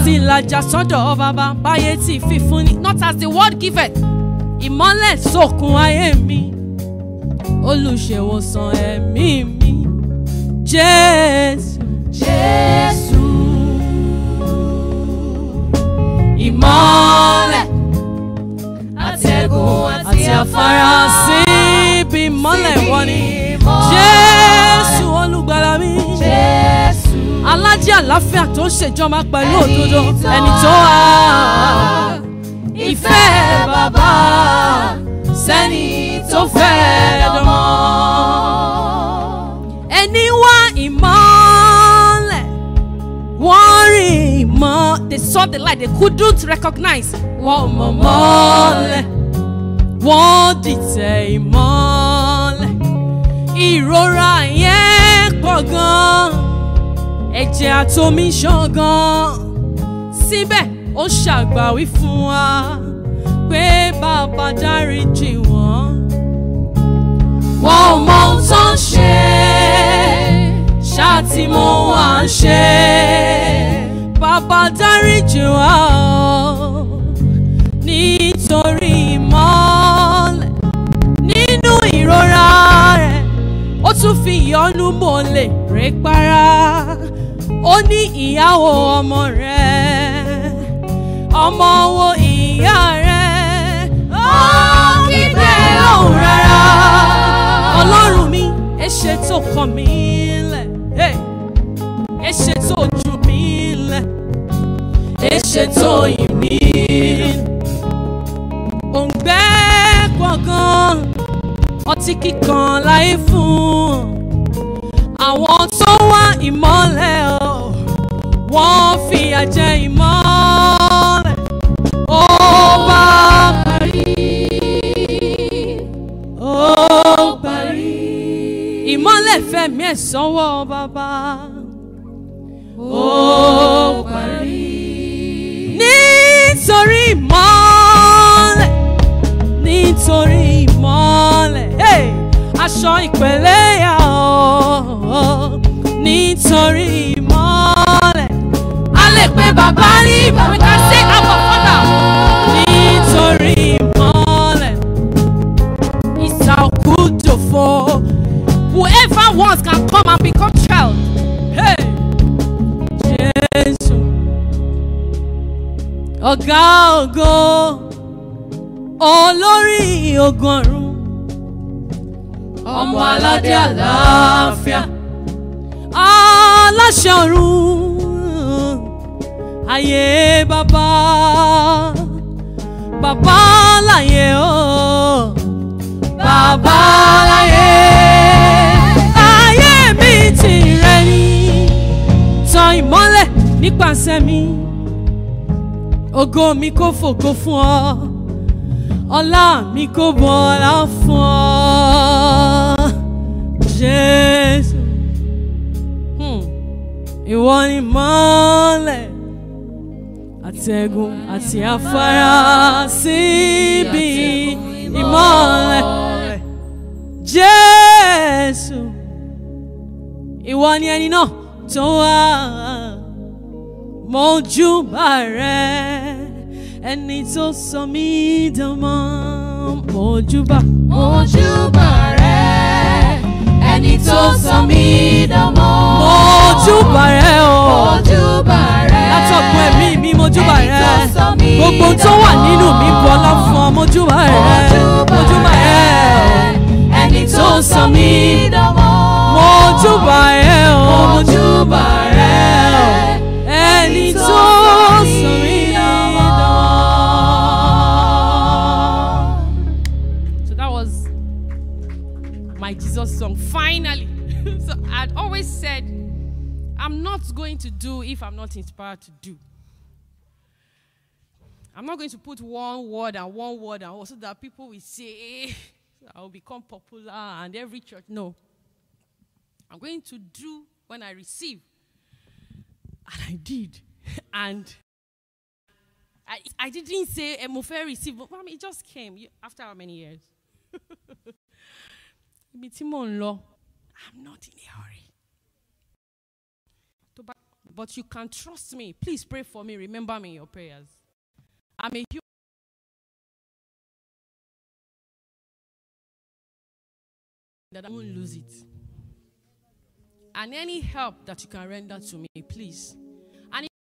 ti làjà sọ́dọ̀ bàbá báyé tí fífún ni not as the word giveth ìmọ́lẹ̀ sókun ayé mi olùṣèwòsàn ẹ̀mí mi jésù Jésù. Ìmọ́lẹ̀ àtẹ̀gùn àti afárá síbi ìmọ́lẹ̀ wọ́n ni Ìmọ́lẹ̀. jésù olùgbàlà mi Jésù. alájẹ́ àláfíà tó ń ṣèjọba pẹ̀lú Ẹni òdodo tó ẹni tó wà Ìfẹ́ bàbá sẹ́ni tó fẹ́ ọmọ. ẹni wá ìmọ́lẹ̀ wọ́n rí ìmọ́ they saw the light they couldn't recognize wọ́n mọ̀ mọ́lẹ̀ wọ́n dìtẹ̀ ìmọ́lẹ̀ ìrora yẹn pọ̀ gan ẹ̀jẹ̀ àtomi ṣàn gan síbẹ̀ ó ṣàgbàwí fún wa pé bàbá dáríjì wọ́n Wọ́n ò mọ ohun tó ń ṣe ṣáàtì mo wà ń ṣe. bàbá dáríjì wá o nítorí ìmọ́lẹ̀ nínú ìrora rẹ̀ ó tún fi ìyọ́nú mọ́lẹ̀ rẹ̀ para ó ní ìyàwó ọmọ rẹ̀ ọmọ wo ìyá rẹ̀ ó kígbe lóhùn rárá ọlọ́run mi ẹ ṣe tó kàn mí lẹ̀ hey. ẹ ṣe tó jù mí lẹ̀ ẹ ṣe tó yìn mí òǹgbẹ́ gbọ̀ngàn ọtí kíkan láyé fún àwọn tó wá ìmọ́lẹ̀ o wọ́n fìyà jẹ ìmọ́lẹ̀ ó bá parí ó parí ìmọ́lẹ̀ fẹ̀mí ẹ̀ sọ́wọ́ bàbá ó parí nítorí ìmọ́lẹ̀ nítorí ìmọ́lẹ̀ hey! aṣọ ìpẹ̀lẹ́ yà ọ́ nítorí ìmọ́lẹ̀ a lè pe bàbá ní we can say our father nítorí ìmọ́lẹ̀ ìsàkúdòfo whoever wants can come and become child. Hey! Jésù ọ̀gá ògo olórí ọgọ́rùn Ọmọ aládé àlàáfíà. aláṣẹ ọ̀run ayé bàbá bàbá láyé o bàbá láyé ayé mi tìrẹ ni tan ìmọ́lẹ̀ nípasẹ̀ mi ògo mi kò fògo fún ọ ọlá mi kò bọ̀ ọlá fún ọ jésù Hmm. ìwọ ni mọ́lẹ̀ àtẹ̀gùn àti afárá síbi ìmọ́lẹ̀ jésù ìwọ ni ẹni náà tó wá mọ́júbà rẹ ẹni tó sọ mí dánmọ́ mọ́júbà Mojúbà rẹ̀ ẹni tó sọ mí dánmọ́. mọ́júbà rẹ o Mojúbà rẹ̀ látọ̀gbọ́n ẹ̀mí mi mọ́júbà ẹni rẹ tó sọ mí gbogbo tó wà dánmọ́. nínú mi bọ́lá fún ọ mọ́júbà rẹ mọ́júbà rẹ ẹni tó sọ mí dánmọ́. mọ́júbà rẹ o Mojúbà rẹ̀ ẹni tó sọ mí dánmọ́. So that was my Jesus song. Finally. so I'd always said, I'm not going to do if I'm not inspired to do. I'm not going to put one word and one word and also that people will say, I'll become popular and every church. No. I'm going to do when I receive. And I did. And I, I didn't say Emofe receive, but I mean, it just came You- after how many years? Ibi tí mò ń lọ, I'm not in a hurry. Tó bá but you can trust me. Please pray for me. Remember me in your prayers. I'm a human. That I won't lose it. And any help that you can render to me, please. And if-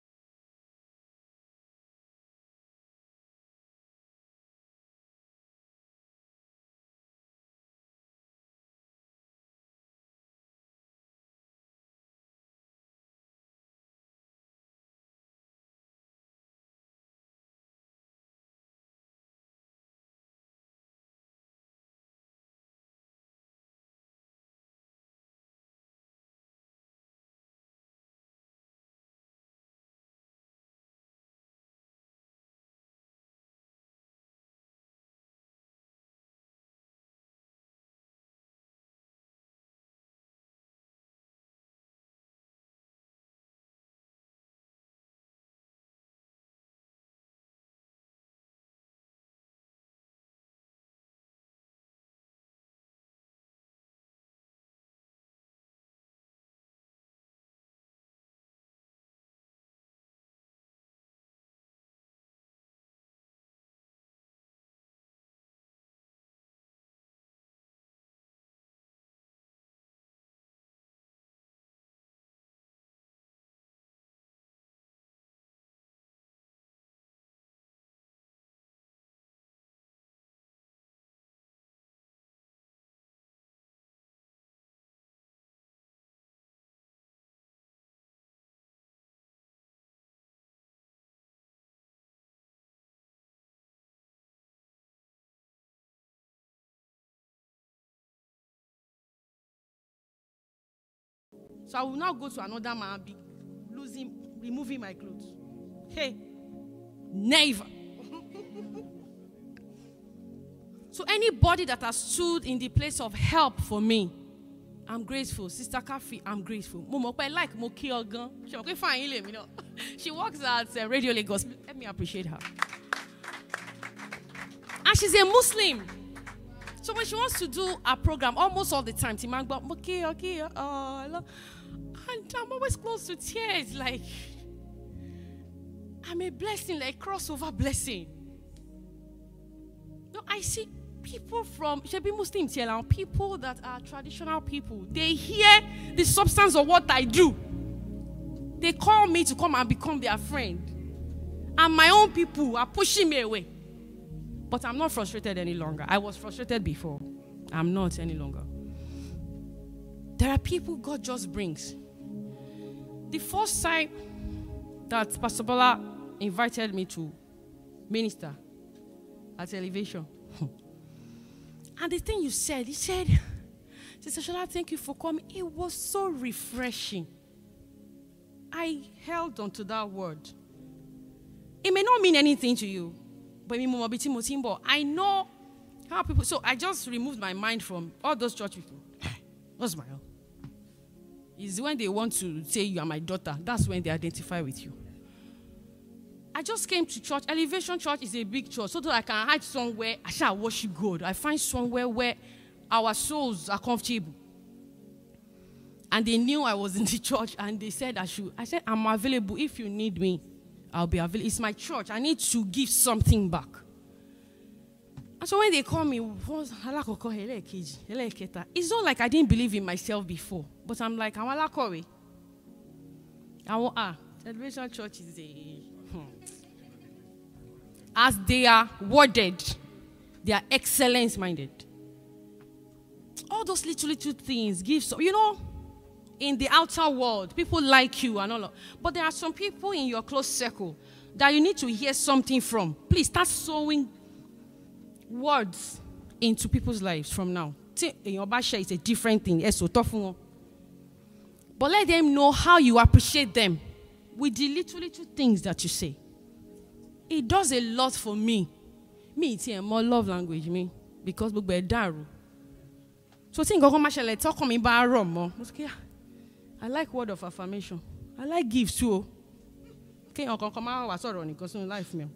So I will now go to another man, be losing, removing my clothes. Hey, never. so anybody that has stood in the place of help for me, I'm grateful. Sister Kafi, I'm grateful. Mo mọ̀ pé like mo kí ọ gan. Ṣé mo pé fine ilé mi náà? She works at uh, Radio Lagos. Let me appreciate her. And she's a Muslim. So when she wants to do a program, almost all the time, Timangba, okay, okay, uh, I love-" and I'm always close to tears. Like, I'm a blessing, like crossover blessing. No, I see people from Shebi Muslim Tiela, people that are traditional people. They hear the substance of what I do. They call me to come and become their friend. And my own people are pushing me away. But I'm not frustrated any longer. I was frustrated before. I'm not any longer. There are people God just brings. The first time that Pastor Bola invited me to minister at elevation, and the thing you said, he said, Sister Shola, thank you for coming. It was so refreshing. I held on to that word. It may not mean anything to you, but mi mo mọ ibi tí mo ti ń bọ̀. I know how people. So I just removed my mind from all those church people. What's my own? Is when they want to say you are my daughter. That's when they identify with you. I just came to church. Elevation Church is a big church, so that I can hide somewhere. I shall worship God. I find somewhere where our souls are comfortable. And they knew I was in the church, and they said I should. I said I'm available if you need me. I'll be available. It's my church. I need to give something back. And so when they call me, what's alakoko elekeji, eleketa? It's not like I didn't believe in myself before, but I'm like, I'm alakowe. I want ah, Celebration Church is a hmm. as they are worded, they are excellence minded. All those little little things give some, you know, in the outer world, people like you and all of, but there are some people in your close circle that you need to hear something from. Please start sowing words into people's lives from now. Tí èèyàn bá share is a different thing. Ẹ sòótọ́ fún wọn. But let them know how you appreciate them with the little little things that you say. It does a lot for me. Me ti ẹ̀ mọ love language mi because gbogbo ẹ̀ dàrú. So tí nǹkan kan máa ṣẹlẹ̀ tọkàn mi bá rọ̀ mọ́. Mo sọ pé, "Ah, I like word of affirmation. I like gifts too. o." Kéèyàn kankan máa wà sọ̀rọ̀ nìkan sínú life mi. o.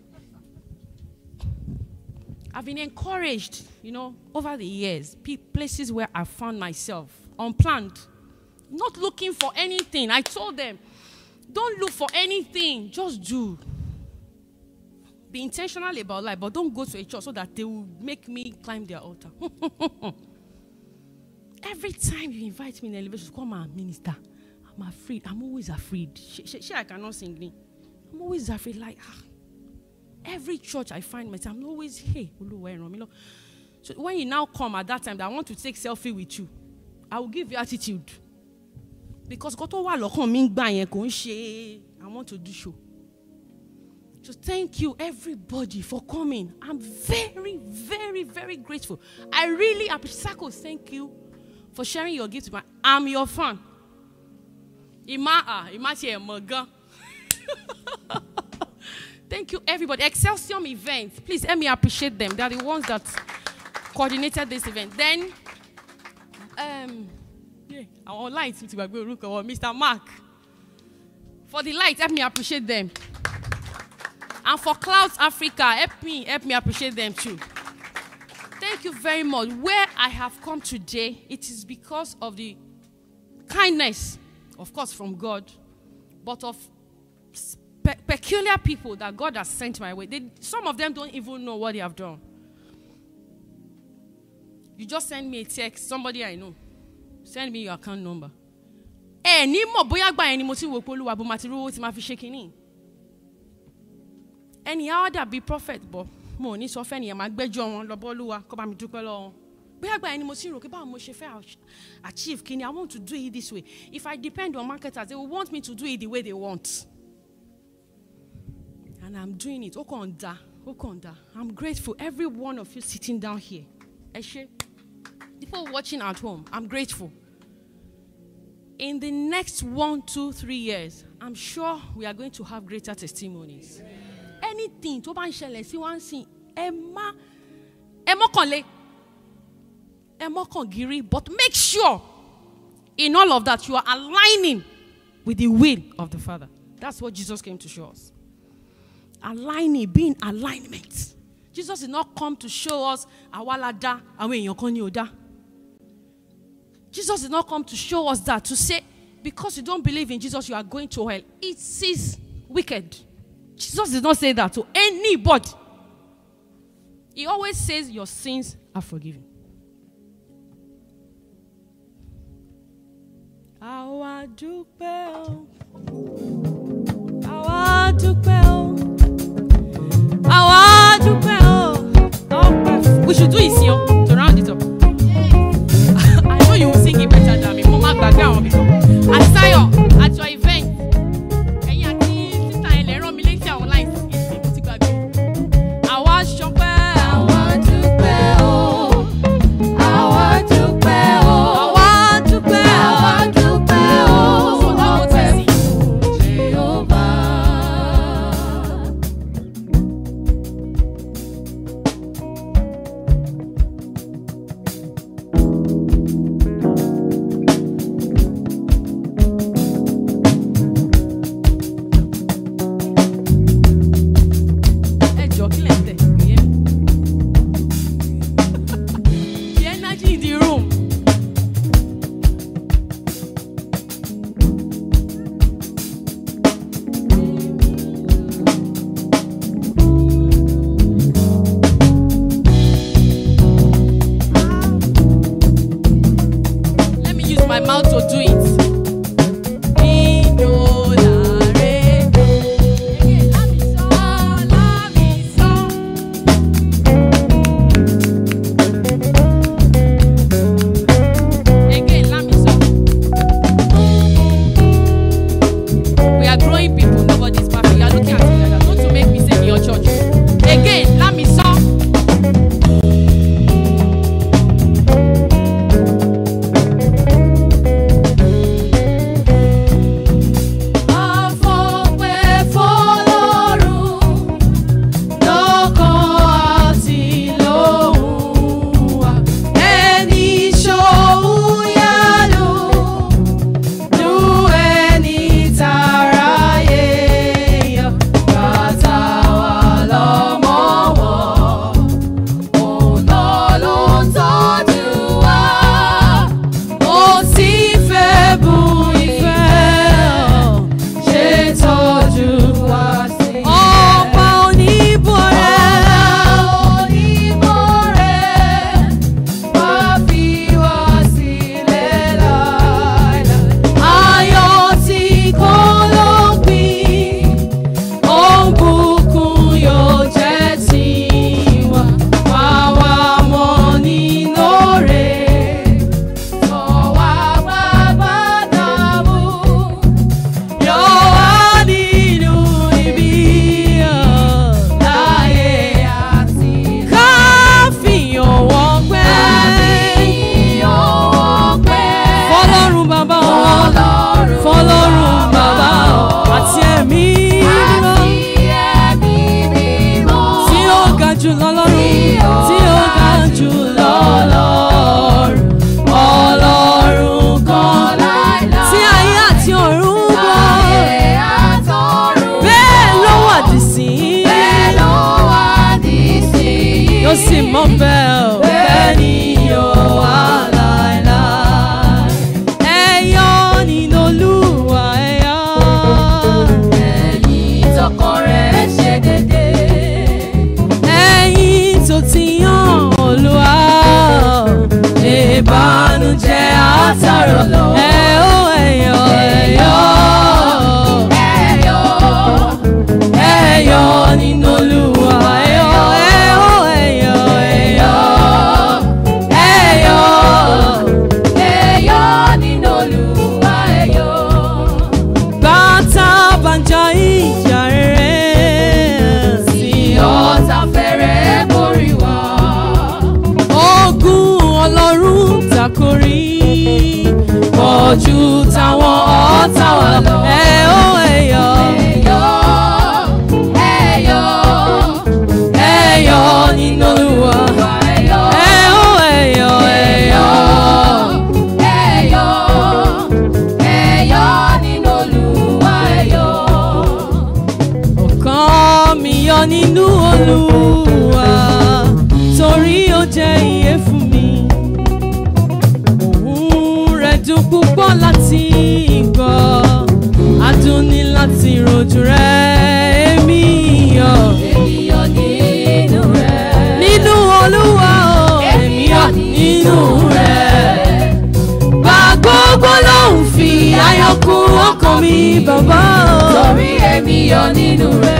I've been encouraged, you know, over the years, pe- places where I found myself unplanned. not looking for anything. I told them, don't look for anything, just do. Be intentional about life, but don't go to a church so that they will make me climb their altar. Every time you invite me in elevation to come and minister, I'm afraid. I'm always afraid. She, she, she I cannot sing. me. I'm always afraid. Like, ah. every church I find myself, I'm always, hey, Oluwa, ẹ ràn mí lọ́wọ́." so when you now come at that time that I want to take selfie with you, I will give you attitude. Because kó tó wà lọ́kàn mi ń gbà yẹn kò ń ṣe I want to do show. So thank you everybody for coming. I'm very, very, very grateful. I really appreciate Sako, thank you for sharing your gift with me. I'm your fan. Ima ah, Ima ti ẹ̀ mọ̀ gan. Thank you, everybody. Excelsior event. Please let me appreciate them. They are the ones that coordinated this event. Then, um, yeah, our lights, Mr. Mark. For the light, help me appreciate them. And for Clouds Africa, help me, help me appreciate them too. Thank you very much. Where I have come today, it is because of the kindness, of course, from God, but of pe- peculiar people that God has sent my way. They, some of them don't even know what they have done. You just send me a text, somebody I know, send me your account number. ẹ ní mọ̀ bóyá gbà yẹn ni mo ti wò pé olúwa bó ma ti rówó tí ma fi ṣe kínní. ẹnì á wá dàbí prophet bọ̀ mo ò ní sọ fẹ́ nìyẹn máa gbẹ́jọ́ wọn lọ́bọ́ olúwa kó bá mi dúpẹ́ lọ́wọ́ wọn. bóyá gbà yẹn ni mo ti rò pé báwo mo ṣe fẹ́ ach- achieve kínní I want to do it this way if I depend on marketers they will want me to do it the way they want. and I'm doing it ó kàn ń da ó kàn ń da I'm grateful every one of you sitting down here ẹ ṣé people watching at home I'm grateful. in the next one, two, three years, I'm sure we are going to have greater testimonies. Anything tó bá ń ṣẹlẹ̀ sí wá ń sìn, ẹ má ẹ mọ́kànlé, ẹ mọ́kàngírí, but make sure in all of that you are aligning with the will of the Father. That's what Jesus came to show us. Aligning, being alignment. Jesus did not come to show us àwa la dá, àwọn èèyàn kan ní ò dá. Jesus did not come to show us that, to say, because you don't believe in Jesus, you are going to hell. It is wicked. Jesus did not say that to anybody. He always says, Your sins are forgiven. Àwa dúpẹ́ o. Àwa dúpẹ́ o. Àwa dúpẹ́ o. Ọpẹ́. We should do it, yo, to round it up. I know you will sing it better than me. Mo máa gbàgbé àwọn mi kan. Àtayọ̀ at your event. Ẹ̀yin àti sísá ẹ̀ lè rán mi létí àwọn lines yìí mo ti gbàgbé. Àwa ṣọpẹ́. Àwa dúpẹ́ o, àwa dúpẹ́ o, Àwa dúpẹ́. àwa dúpẹ́ o, Sọ̀tọ̀ mo tẹ̀ sí. Jehovah. Ẹ jọ kí lẹ̀ ń tẹ̀? Kò yé mi. The energy in the room. Let me use my mouth to do it. Ìdòlàrè. Again, lámì sọ, lámì sọ. Again, lámì sọ. We are growing people, nobody's perfect. You are looking at me like that. Don't to make me say in your church. Again, lámì sọ. Afọpẹ́ fọ́lọ́run lọ́kàn àti lóhùn wa. Ẹni ṣòun yánu, lu ẹni tàráyé láti rojú rẹ̀ èmi yọ̀ ènìyàn nínú rẹ̀. nínú olúwa o èmi yọ̀ nínú rẹ̀. Bá gbogbo lòun fi ayọ̀ kún ọkàn mi bàbá o. torí èmi yọ̀ nínú rẹ̀.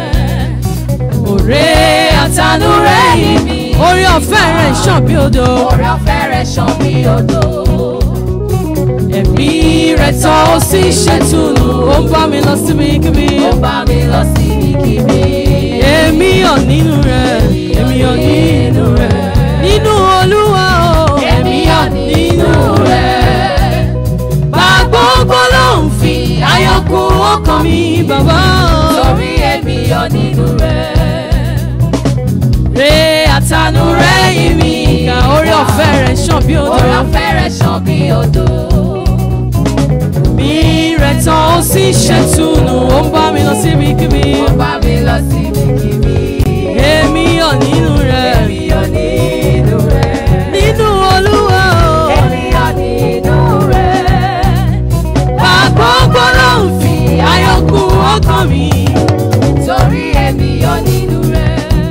Òré àtànú rẹ̀ yìí mi. Orí ọ̀fẹ́ rẹ̀ ṣàn bí odò. Oore ọ̀fẹ́ rẹ̀ ṣàn bí odò. Ẹ̀mí rẹ̀ tọ́ ó sì ṣètùnú. Ó ń bá mi lọ síbi kíbi. Ó bá mi lọ sí ibikíbi. Èmi yọ̀ nínú rẹ̀. Èmi yọ̀ nínú rẹ̀. Nínú olúwa o. Èmi yọ̀ nínú rẹ̀. Bá gbogbo lòun fi ayọ̀ kún ọkàn mi bàbá o. Torí èmi yọ̀ nínú rẹ̀. Re àtànú rẹ̀ yìí mi. Ìgbà orí ọ̀fẹ́ rẹ̀ ṣàn bí odò. Oore ọ̀fẹ́ rẹ̀ ṣàn bí odò. Mi rẹ̀ tán ó sì ṣètùnú. Ó ń bá mi lọ síbi kíbi. Ó bá mi lọ sí ibikíbi. Èmi yọ̀ nínú rẹ̀. Èmi yọ̀ nínú rẹ̀. Nínú olúwa o. Èmi yọ̀ nínú rẹ̀. Àgbọ̀gbọ̀ ló ń fi ayọ̀ kún ọkàn mi. Torí èmi yọ̀ nínú rẹ̀.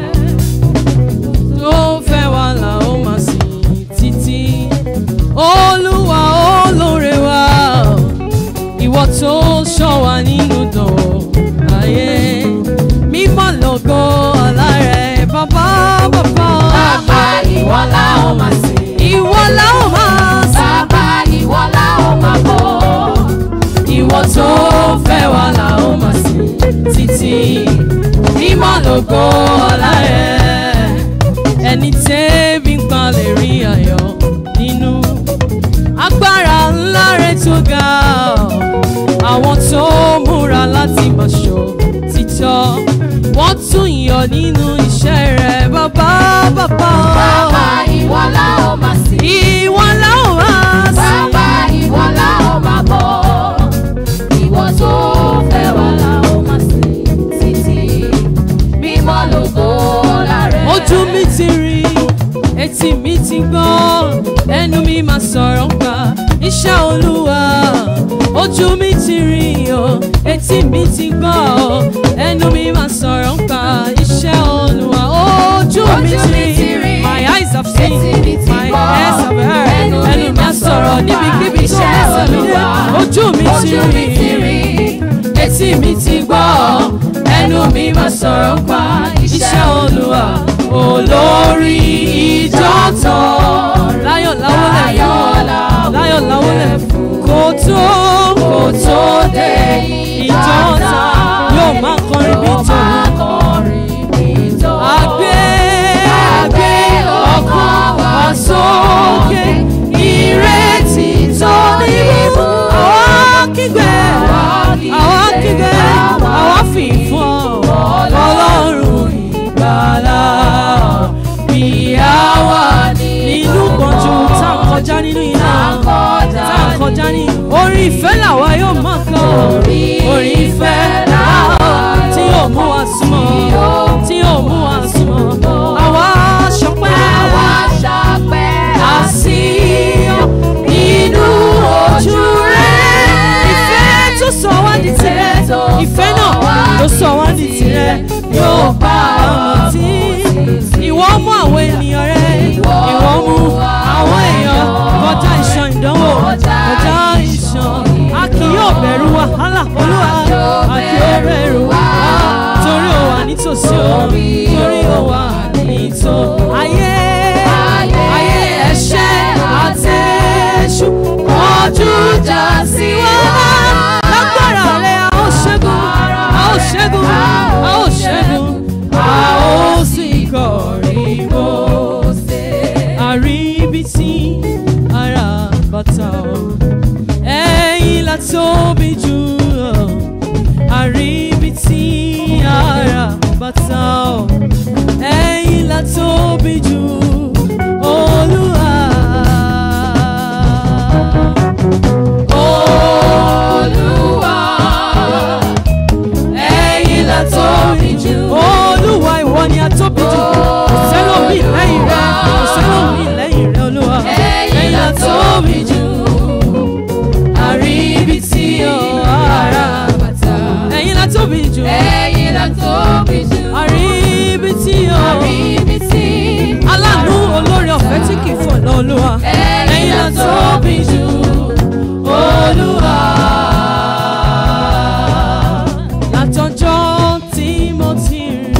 Tó fẹ́ wa là ó máa sìn títí. Olúwa olóore wa. Ìwọ tó ṣọ́ wa nínú dàn ayé. Mímọ́ lógo ọ̀la rẹ̀ bàbá bàbá. Bàbá ìwọ la ó máa sìn. Ìwọ la ó máa sìn. Bàbá ìwọ la ó máa bọ̀. Ìwọ tó fẹ́ wa là ó máa sìn títí. Mímọ́ lógo ọ̀la rẹ̀. Ẹni tẹ́bí ń pa lè rí ayọ̀ nínú. Agbára ńlá rẹ̀ tó ga. Àwọn tó múra láti máa ṣọ́ títọ́. Wọ́n tún yọ̀ nínú iṣẹ́ rẹ̀ bàbá bàbá. Bàbá ìwọ la ó máa sìn. Ìwọ la ó máa sìn. Bàbá ìwọ la ó máa bọ̀. Ìwọ tó fẹ́ wa la ó máa sìn títí. Mímọ́ lógo ọlá rẹ̀. ojú mi ti rí etí mi ti gbọ́ ẹnu mi máa sọ̀rọ̀ pa iṣẹ́ olúwa ojú mi ti rí o etí mi ti gbọ́ ẹnu mi máa sọ̀rọ̀ pa iṣẹ́ olúwa ojú mi Ojú mi ti ti rí rí, my eyes have seen etí mi ti my gbọ́, ears have heard ẹnu mi ẹnu mi á máa sọ̀rọ̀ sọ̀rọ̀ pa níbikíbi tó iṣẹ́ bá sọ mí dé Olúwa. ojú mi ti Ojú mi ti rí rí. etí mi ti gbọ́ ẹnu mi máa sọ̀rọ̀ pa iṣẹ́ olúwa olórí ìjọ tán láyọ̀ láwọlẹ̀ fún láyọ̀ láwọlẹ̀ fún kò tó kò tó dé ìjọ tán yóò máa kọrin bí tòun àgbé àgbé ọkàn wá sókè ìrètí tó níbú àwa kígbe àwa kígbe àwa fi fún ọ ọlọ́run ìgbàlà bí àwa nínú pọ̀jù tá a kọjá nínú iná tá a kọjá ní orí ìfẹ́ làwa yóò máa kọ orí ìfẹ́ làwa tí yóò mú wa súnmọ́ tí yóò mú wa súnmọ́ àwa ṣọpẹ́ àsíyọ nínú ojú rẹ̀ ìfẹ́ tó sọ wá di tirẹ̀ ìfẹ́ náà tó sọ wá di tirẹ̀ yóò bá àwọn tí ìwọ mú àwọn ènìyàn rẹ ìwọ mú àwọn èèyàn kọjá ìṣàn ìdánwò kọjá ìṣàn a kì yóò bẹ̀rù wàhálà olúwa a kì yóò bẹ̀rù wàhálà torí ó wà nítòsí o torí ó wà nítò ayé ayé ẹ̀ṣẹ̀ àtẹ̀ṣù kọjú jà sí wa lágbára rẹ̀ a ó ṣẹ́gun a ó ṣẹ́gun a ó ṣẹ́gun a ó sì kọrin bó àríbítí ara bàtà o ẹ̀yin la tóbi jù o àríbítí ara bàtà o ẹ̀yin la tóbi jù olúwa. Olúwa, ẹ̀yin la tóbi jù. Olúwa ìwọ ni a tóbi jù. Kò sẹ́lòmíì lẹ́yìn rẹ, kò sẹ́lòmíì lẹ́yìn rẹ olúwa. Ẹ̀yin la tóbi jù. Àríbítí o ara bàtà. tóbi jù. ẹ̀yin ló tóbi jù. àríbitì o. àríbitì. aláàánú olórí ọ̀fẹ́ tí kì í fò lọ olúwa. ẹ̀yin ló tóbi jù. olúwa. látọjọ́ tí mo ti rìn.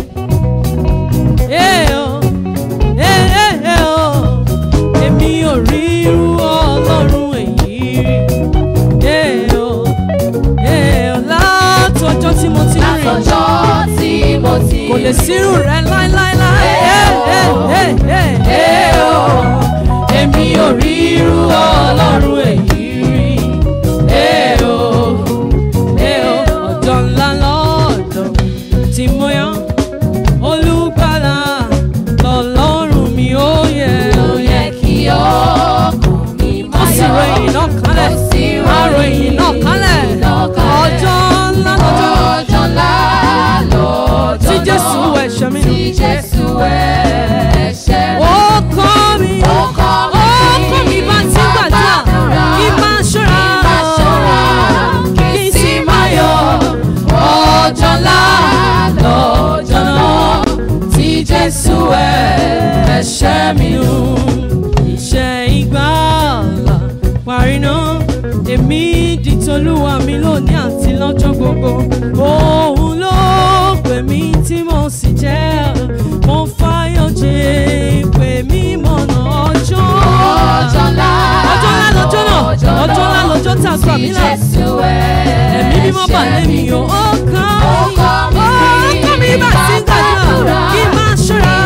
Ẹ o, ẹ ẹ ẹ o, èmi ò rí irú ọlọ́run èyí rí. Ẹ o, ẹ o, látọjọ́ tí mo ti rìn. látọjọ́ tí mo ti Kò lè sírù rẹ láíláíláí. Ẹ ẹ ẹ ẹ ẹ o, èmi ò rí irú ọlọ́run èyí rí. Ẹ o, ẹ o, ọjọ́ ńlá lọ́dọ̀ tí mo yàn olùgbàlà lọ́lọ́run mi ó yẹ ó yẹ kí ọkàn mi ó máa sì yọ̀. ròyìn náà kálẹ̀ Ó sì àròyìn náà kálẹ̀ náà kálẹ̀. ọjọ́ ńlá lọ́jọ́ ọjọ́ ńlá lọ́jọ́ tí náà. Jésù ẹ̀ṣẹ̀ mi nù. tí Jésù ẹ̀ṣẹ̀ mi ó kọ́ mi Ó kọ́ mi ó kọ́ mi bá ti gbàdúrà gbàdúrà. kí n máa ṣọ́ra máa ṣọ́ra kí n sì máa yọ̀. ọjọ́ ńlá lọ́jọ́ náà tí Jésù ẹ̀ṣẹ̀ mi nù. iṣẹ́ ìgbàlà parí náà èmi di tolúwa mi lónìí àti lọ́jọ́ gbogbo òun ló pè mí tí mo sì jẹ́ mo fáyọ̀ jẹ́ pè mí mọ̀nà ọjọ́ ọjọ́ ńlá ọjọ́ ńlá lọ́jọ́ náà ọjọ́ ńlá lọ́jọ́ tá a gbà mí là ẹ̀mí mímọ́ bà lẹ́mi o ó kàn Ó kọ́ mi ó kàn mí bá ti ń gbàdúrà kí n máa ṣọ́ra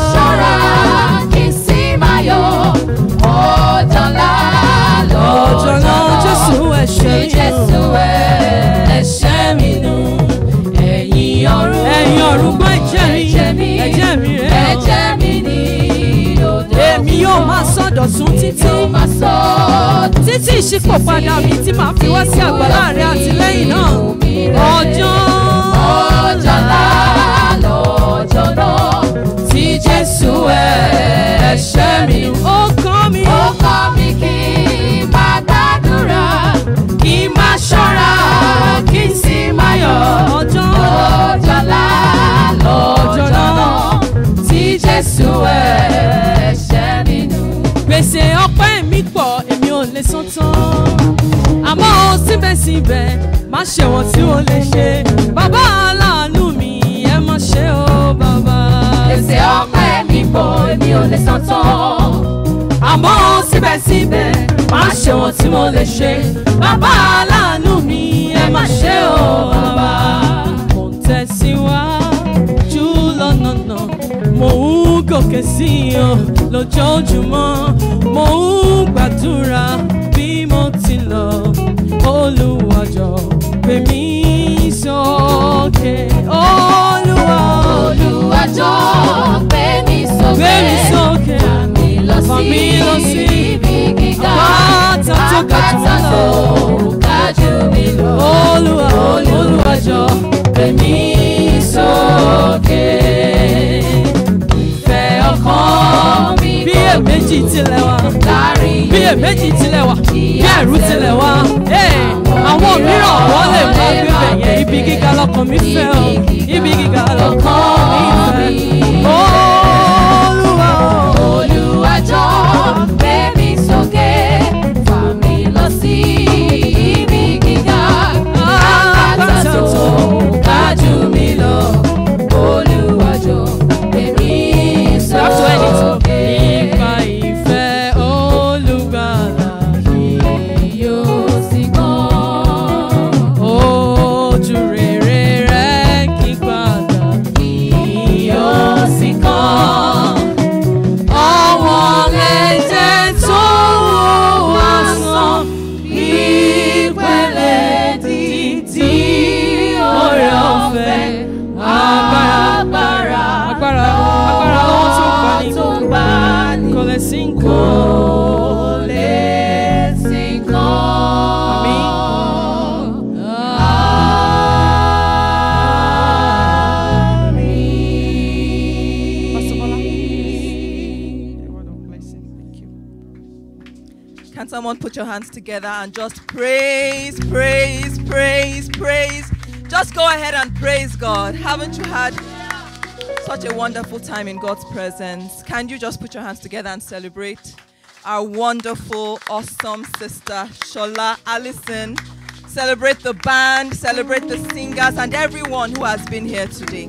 ọjọ́ náà Jésù ẹ̀ṣẹ̀ mi nù. Ẹ̀yin ọ̀run ẹ̀yin ọ̀run gbọ́ ẹ̀jẹ̀ mi ẹ̀jẹ̀ mi ẹ̀jẹ̀ mi rẹ̀ o. ẹ̀jẹ̀ mi ní odò èmi yóò máa sọ̀dọ̀tún títí yóò máa sọ títí ìṣípòpadà mi tí màá fi wá sí àgbàlá rẹ̀ àtìlẹ́yìn náà ọjọ́ ọjọ́ ńlá lọ́jọ́ náà tí Jésù ẹ̀ṣẹ̀ mi ó kọ́ mi ó kọ́ mi kí n máa gbàdúrà kí n máa ṣọ́ra kí n sì máa yọ̀ ọjọ́ ọjọ́ ńlá lọ́jọ́ náà tí Jésù ẹ̀ṣẹ̀ mi nù. gbèsè ọpẹ́ mi pọ̀ èmi ò lè san tán àmọ́ síbẹ̀síbẹ̀ má ṣe wọ́n tí ó lè ṣe bàbá aláàánú mi ẹ má ṣe o bàbá. Gbèsè ọpẹ́ mi pọ̀ èmi ò lè san tán. àmọ́ síbẹ̀síbẹ̀ má ṣe wọ́n tí mo lè ṣe bàbá aláàánú mi ẹ má ṣe o bàbá. mo ń tẹ̀síwájú lọ́nà náà mo ń gòkè sí i o lójoojúmọ́ mo ń gbàdúrà bí mo ti lọ olùwàjọ gbé mi sókè olúwa Olúwa jọ̀ọ́ gbé mi sókè. gbé mi sókè. Fà mí lọ Fà sí mí lọ sí ibi gíga. àpáta tó ga jù mí Àpáta lọ. tó ga jù mí lọ. Olúwa Olúwa jọ̀ọ́ gbé mi sókè. Ìfẹ́ ọkàn mi Bí kò èméjì tilẹ̀ wá, láàrin bí èméjì tilẹ̀ wá, bí ẹ̀rù tilẹ̀ wá. Ee, Àwọn mìíràn wọ́n lè máa gbé bẹ̀yẹn ibi gíga lọ́kàn mi fẹ́ o. Ibi gíga lọ́kàn mi fẹ́. Olúwa Olúwa jọ̀ọ́ gbé mi sókè. Fà mí lọ sí ibi gíga. Àpáta tó ga jù mí lọ. Olúwa jọ̀ọ́ gbé mi That's when it's sókè. Nípa ìfẹ́ olùgbàlà Yóò sì gbọ́n. ojú rere rẹ̀ kí padà Yóò sì kàn. ọwọ́n lẹ́jẹ̀ tó wá sàn Ìpele títí oore ọ̀fẹ́ agbára agbára agbára lọ́wọ́ tó ń gbani tó ń gbà ní kò lè sí nǹkan. kò lè sí kan. Pastor Bola. Àmín. A word of blessing. Thank you. Can someone put your hands together and just praise, praise, praise, praise? Just go ahead and praise God. Haven't you had such a wonderful time in God's presence? Can you just put your hands together and celebrate our wonderful, awesome sister, Shola Allison? Celebrate the band, celebrate the singers, and everyone who has been here today.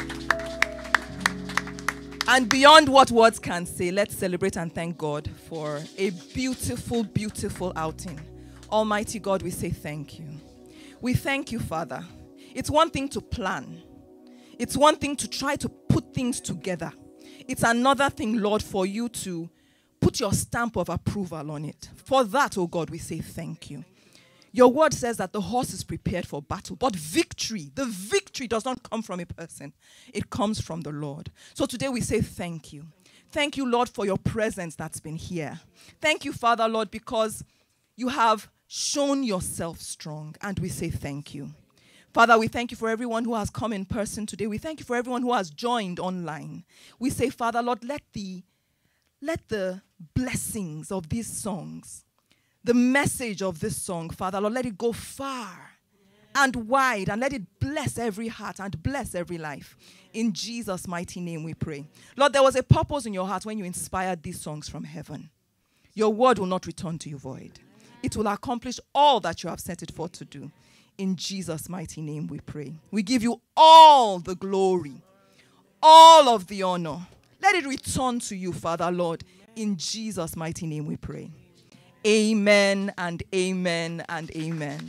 And beyond what words can say, let's celebrate and thank God for a beautiful, beautiful outing. Almighty God, we say thank you. We thank you, Father. It's one thing to plan, it's one thing to try to put things together. It's another thing, Lord, for you to put your stamp of approval on it. For that, oh God, we say thank you. Your word says that the horse is prepared for battle, but victory, the victory does not come from a person, it comes from the Lord. So today we say thank you. Thank you, Lord, for your presence that's been here. Thank you, Father, Lord, because you have shown yourself strong, and we say thank you. Father, we thank you for everyone who has come in person today. We thank you for everyone who has joined online. We say, Father, Lord, let the let the blessings of these songs, the message of this song, Father, Lord, let it go far and wide and let it bless every heart and bless every life. In Jesus' mighty name we pray. Lord, there was a purpose in your heart when you inspired these songs from heaven. Your word will not return to you void, it will accomplish all that you have set it forth to do. In Jesus' mighty name we pray. We give you all the glory, all of the honor. Let it return to you, Father, Lord. In Jesus' mighty name we pray. Amen and amen and amen.